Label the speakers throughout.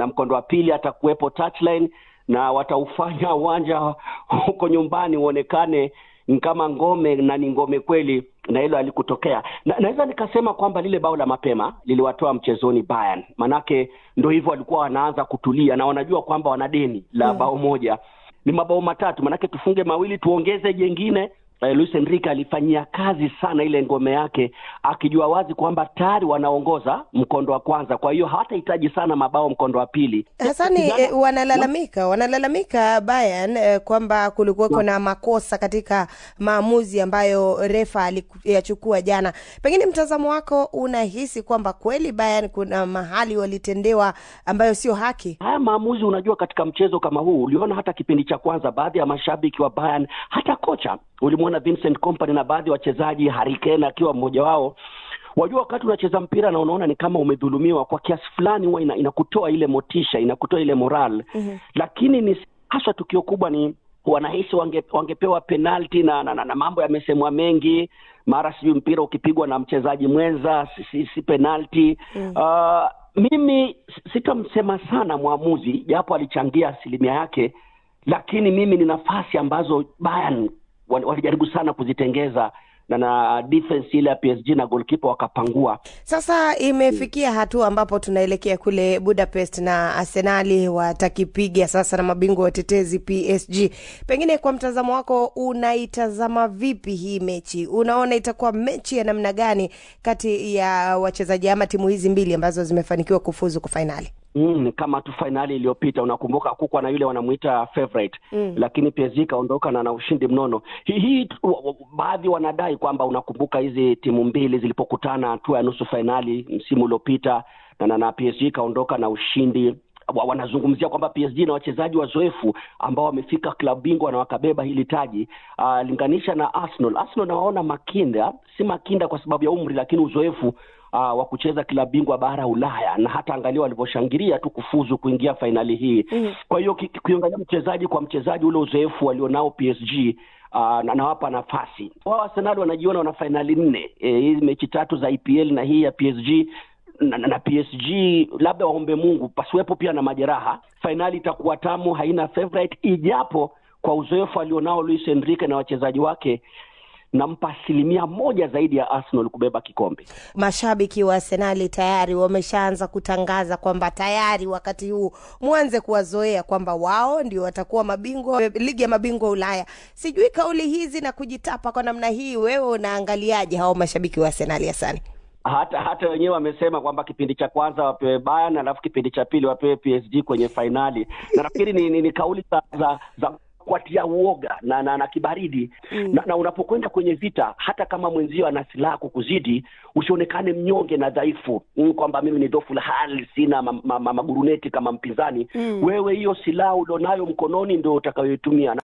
Speaker 1: na mkondo wa pili atakuwepo touchline na wataufanya uwanja huko nyumbani uonekane ni kama ngome na ni ngome kweli na hilo alikutokea na, naweza nikasema kwamba lile bao la mapema liliwatoa mchezoni Bayern manake ndo hivyo walikuwa wanaanza kutulia na wanajua kwamba wana deni la
Speaker 2: Mm.
Speaker 1: bao moja ni mabao matatu manake tufunge mawili tuongeze jengine eh, Luis Enrique alifanyia kazi sana ile ngome yake akijua wazi kwamba tayari wanaongoza mkondo wa kwanza kwa hiyo hawatahitaji sana mabao mkondo wa pili
Speaker 2: Hasani,
Speaker 1: Kijana-
Speaker 2: eh, wanalalamika wanalalamika Bayern eh, kwamba kulikuweko na makosa katika maamuzi ambayo refa aliyachukua jana. Pengine mtazamo wako unahisi kwamba kweli Bayern kuna mahali walitendewa ambayo sio haki?
Speaker 1: haya maamuzi unajua katika mchezo kama huu uliona hata kipindi cha kwanza baadhi ya mashabiki wa Bayern hata kocha ulimwona Vincent Kompany na baadhi ya wachezaji Harry Kane akiwa mmoja wao wajua wakati unacheza mpira na unaona ni kama umedhulumiwa kwa kiasi fulani huwa ina, inakutoa ile motisha inakutoa ile moral
Speaker 2: Mhm.
Speaker 1: lakini ni haswa tukio kubwa ni wanahisi wange, wangepewa penalti na, na, na, na mambo yamesemwa mengi mara sijui mpira ukipigwa na mchezaji mwenza si, si, si penalti
Speaker 2: Mm.
Speaker 1: uh, mimi s- sitamsema sana mwamuzi japo alichangia asilimia yake lakini mimi ni nafasi ambazo Bayern wal- walijaribu sana kuzitengeza na na defense ile ya PSG na goalkeeper wakapangua
Speaker 2: Sasa imefikia hatua ambapo tunaelekea kule Budapest na Arsenali watakipiga sasa na mabingwa watetezi PSG. Pengine kwa mtazamo wako unaitazama vipi hii mechi? Unaona itakuwa mechi ya namna gani kati ya wachezaji ama timu hizi mbili ambazo zimefanikiwa kufuzu kwa fainali?
Speaker 1: Mm, kama tu fainali iliyopita unakumbuka kukwa na yule wanamuita favorite
Speaker 2: Mm.
Speaker 1: lakini PSG kaondoka na na ushindi mnono. Hii hii tu- wa- wa- baadhi wanadai kwamba unakumbuka hizi timu mbili zilipokutana hatua ya nusu fainali msimu uliopita na, na, na PSG kaondoka na ushindi wa- wanazungumzia kwamba PSG na wachezaji wazoefu ambao wamefika klabu bingwa na wakabeba hili taji uh, linganisha na Arsenal. Arsenal nawaona makinda, si makinda kwa sababu ya umri, lakini uzoefu uh, wa kucheza klabu bingwa bara ya Ulaya na hata angalia walivyoshangilia tu kufuzu kuingia fainali hii
Speaker 2: Mm.
Speaker 1: kwa hiyo ki- kuangalia mchezaji kwa mchezaji ule uzoefu walionao PSG uh, na nawapa nafasi wao. Arsenal wanajiona wana fainali nne e, hizi mechi tatu za EPL na hii ya PSG na, na, na PSG labda waombe Mungu pasiwepo pia na majeraha. Fainali itakuwa tamu, haina favorite, ijapo kwa uzoefu alionao Luis Enrique na wachezaji wake nampa asilimia moja zaidi ya Arsenal kubeba kikombe.
Speaker 2: Mashabiki wa Arsenali tayari wameshaanza kutangaza kwamba tayari wakati huu mwanze kuwazoea kwamba wao ndio watakuwa mabingwa ligi ya mabingwa Ulaya. Sijui kauli hizi na kujitapa kwa namna hii, wewe unaangaliaje hao mashabiki wa Arsenali Hasani?
Speaker 1: hata hata wenyewe wamesema kwamba kipindi cha kwanza wapewe Bayern alafu kipindi cha pili wapewe PSG kwenye fainali, na nafikiri ni, ni, ni kauli za, za, za kuatia uoga na, na, na kibaridi
Speaker 2: Mm.
Speaker 1: na, na unapokwenda kwenye vita, hata kama mwenzio ana silaha kukuzidi, usionekane mnyonge na dhaifu mm, kwamba mimi ni dhofu la hali, sina ma, ma, ma, maguruneti kama mpinzani
Speaker 2: Mm.
Speaker 1: wewe hiyo silaha ulionayo mkononi ndio utakayoitumia.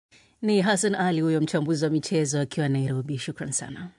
Speaker 3: Ni Hassan Ali huyo mchambuzi wa michezo akiwa Nairobi. Shukran sana.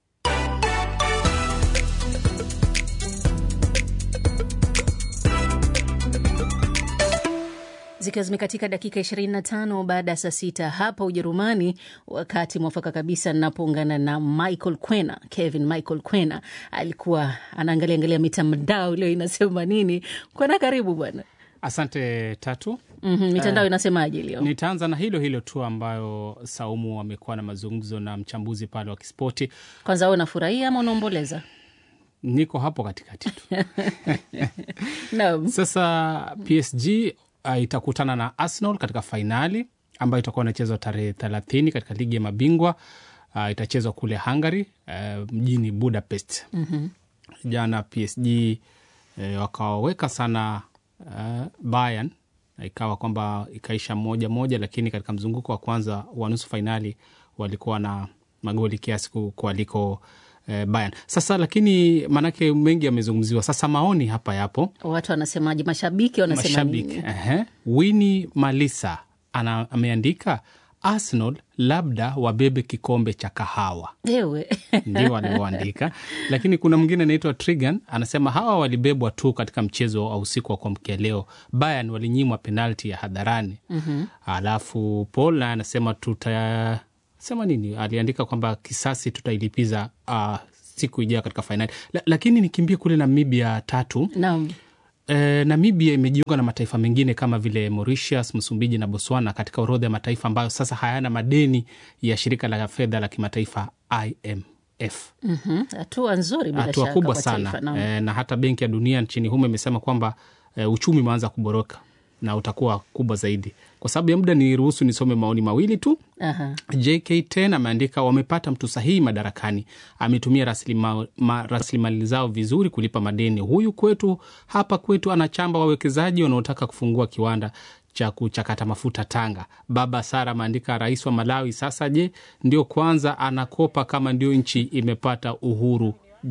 Speaker 3: zikiwa zimekatika dakika 25 baada ya saa sita hapa Ujerumani, wakati mwafaka kabisa ninapoungana na Michael Kwena. Kevin Michael Kwena alikuwa anaangalia angalia mitandao leo inasema nini. Kwena, karibu bwana.
Speaker 4: Asante Tatu.
Speaker 3: mm mitandao
Speaker 4: Eh,
Speaker 3: inasemaje leo?
Speaker 4: Nitaanza na hilo hilo tu ambayo Saumu amekuwa na mazungumzo na mchambuzi pale wa kispoti.
Speaker 3: Kwanza, wewe unafurahia ama unaomboleza?
Speaker 4: Niko hapo katikati tu.
Speaker 3: Naam.
Speaker 4: Sasa PSG uh, itakutana na Arsenal katika fainali ambayo itakuwa inachezwa tarehe thelathini katika ligi ya mabingwa uh, itachezwa kule Hungary uh, mjini Budapest.
Speaker 3: Mhm.
Speaker 4: Jana PSG eh, wakawaweka sana uh, Bayern na ikawa kwamba ikaisha moja moja, lakini katika mzunguko wa kwanza wa nusu fainali walikuwa na magoli kiasi ku- kualiko eh, Bayern. Sasa lakini maanake mengi yamezungumziwa. Sasa maoni hapa yapo
Speaker 3: Watu wanasemaje? Mashabiki wanasema
Speaker 4: mashabiki
Speaker 3: nini?
Speaker 4: ehe. Winnie Malisa ana, ameandika Arsenal labda wabebe kikombe cha kahawa
Speaker 3: Ewe
Speaker 4: ndio walivyoandika, lakini kuna mwingine anaitwa Trigan anasema hawa walibebwa tu katika mchezo wa usiku wa kuamkia leo. Bayern walinyimwa penalti ya hadharani.
Speaker 3: Mhm.
Speaker 4: Alafu Paul naye anasema tuta sema nini, aliandika kwamba kisasi tutailipiza uh, siku ijayo katika fainali. La, lakini nikimbie kule Namibia tatu
Speaker 3: Naam.
Speaker 4: E, Namibia imejiunga na mataifa mengine kama vile Mauritius, Msumbiji na Botswana katika orodha ya mataifa ambayo sasa hayana madeni ya shirika la fedha la kimataifa IMF.
Speaker 3: Mhm, hatua nzuri bila
Speaker 4: Hatua
Speaker 3: shaka
Speaker 4: kubwa
Speaker 3: kwa
Speaker 4: sana
Speaker 3: taifa, naam.
Speaker 4: e, na hata Benki ya Dunia nchini humo imesema kwamba e, uchumi umeanza kuboroka na utakuwa kubwa zaidi. Kwa sababu ya muda, niruhusu nisome maoni mawili tu.
Speaker 3: Aha.
Speaker 4: JK10 ameandika wamepata mtu sahihi madarakani, ametumia rasilima- ma- rasilimali zao vizuri kulipa madeni. Huyu kwetu hapa kwetu anachamba wawekezaji wanaotaka kufungua kiwanda cha kuchakata mafuta Tanga. Baba Sara ameandika rais wa Malawi sasa, je, ndio kwanza anakopa kama ndio nchi imepata uhuru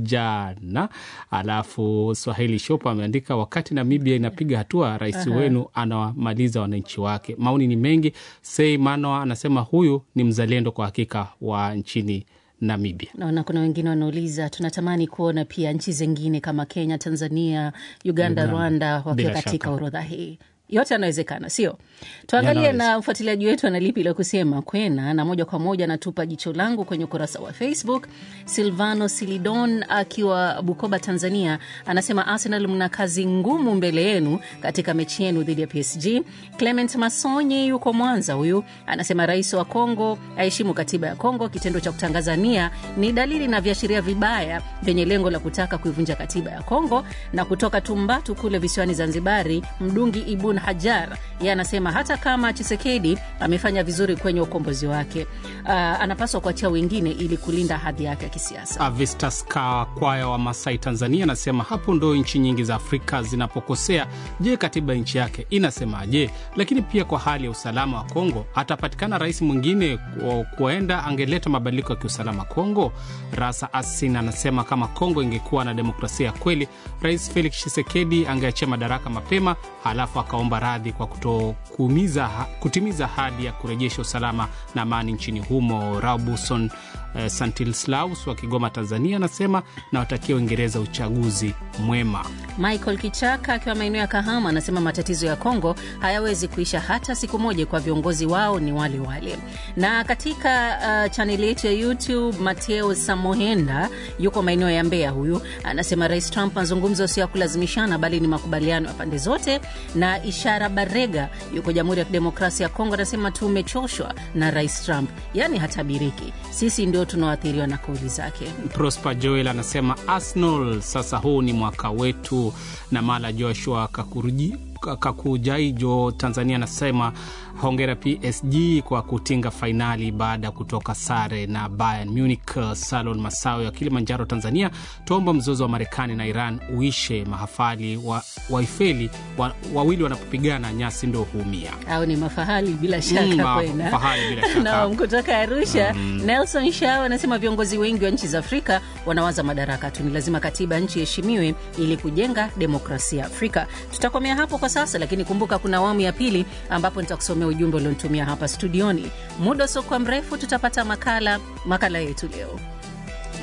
Speaker 4: jana. Alafu Swahili Shop ameandika wakati Namibia inapiga hatua, rais wenu anawamaliza wananchi wake. Maoni ni mengi. Sei Manoa anasema huyu ni mzalendo kwa hakika wa nchini Namibia.
Speaker 3: Naona kuna wengine wanauliza, tunatamani kuona pia nchi zingine kama Kenya, Tanzania, Uganda,
Speaker 4: Uganda.
Speaker 3: Rwanda wakiwa
Speaker 4: Bila
Speaker 3: katika
Speaker 4: shaka.
Speaker 3: orodha hii. Yote yanawezekana, sio? Tuangalie
Speaker 4: Yanaweza.
Speaker 3: na mfuatiliaji wetu ana lipi la kusema kwena, na moja kwa moja anatupa jicho langu kwenye ukurasa wa Facebook. Silvano Silidon akiwa Bukoba, Tanzania, anasema Arsenal mna kazi ngumu mbele yenu katika mechi yenu dhidi ya PSG. Clement Masonye yuko Mwanza, huyu anasema rais wa Kongo aheshimu katiba ya Kongo. Kitendo cha kutangaza nia ni dalili na viashiria vibaya vyenye lengo la kutaka kuivunja katiba ya Kongo. Na kutoka Tumbatu kule visiwani Zanzibari, Mdungi Ibun Hajar ye anasema hata kama Chisekedi amefanya vizuri kwenye ukombozi wake, uh, anapaswa kuachia wengine ili kulinda hadhi yake ya kisiasa.
Speaker 4: Avistas Kakwaya wa Masai, Tanzania, anasema hapo ndo nchi nyingi za Afrika zinapokosea. Je, katiba ya nchi yake inasemaje? Lakini pia kwa hali ya usalama wa Kongo, atapatikana rais mwingine ku- kuenda angeleta mabadiliko ya kiusalama Kongo? Rasa Asin anasema kama Kongo ingekuwa na demokrasia ya kweli, Rais Felix Tshisekedi angeachia madaraka mapema, halafu akaomba radhi kwa kutokumiza kutimiza ahadi ya kurejesha usalama na amani nchini humo. Rabuson eh, Santilslaus wa Kigoma, Tanzania, anasema nawatakia Uingereza uchaguzi mwema.
Speaker 3: Michael Kichaka akiwa maeneo ya Kahama anasema matatizo ya Kongo hayawezi kuisha hata siku moja, kwa viongozi wao ni wale wale. Na katika uh, chaneli yetu ya YouTube, Mateo Samohenda yuko maeneo ya Mbeya, huyu anasema Rais Trump mazungumzo sio ya kulazimishana, bali ni makubaliano ya pande zote. Na Ishara Barega yuko Jamhuri ya Kidemokrasia ya Kongo anasema tumechoshwa na Rais Trump, yaani hatabiriki, sisi ndio tunaoathiriwa na kauli zake.
Speaker 4: Prosper Joel anasema Arsenal, sasa huu ni mwaka wetu. Na Mala Joshua Kakuruji Kakujaijo Tanzania anasema hongera PSG kwa kutinga fainali baada ya kutoka sare na Bayern Munich. Salon Masawe wa Kilimanjaro, Tanzania, tuomba mzozo wa Marekani na Iran uishe, mahafali wa, waifeli wa, wawili wanapopigana nyasi ndo huumia.
Speaker 3: au ni mafahali bila shaka
Speaker 4: Mm, ma-
Speaker 3: kwenda.
Speaker 4: fahali bila shaka.
Speaker 3: Naam, kutoka Arusha Nelson Shao anasema viongozi wengi wa nchi za Afrika wanawaza madaraka tu, ni lazima katiba ya nchi iheshimiwe ili kujenga demokrasia Afrika. Tutakomea hapo kwa sasa, lakini kumbuka kuna awamu ya pili ambapo nitakusomea ujumbe ulionitumia hapa studioni. Muda usiokuwa mrefu tutapata makala makala yetu leo.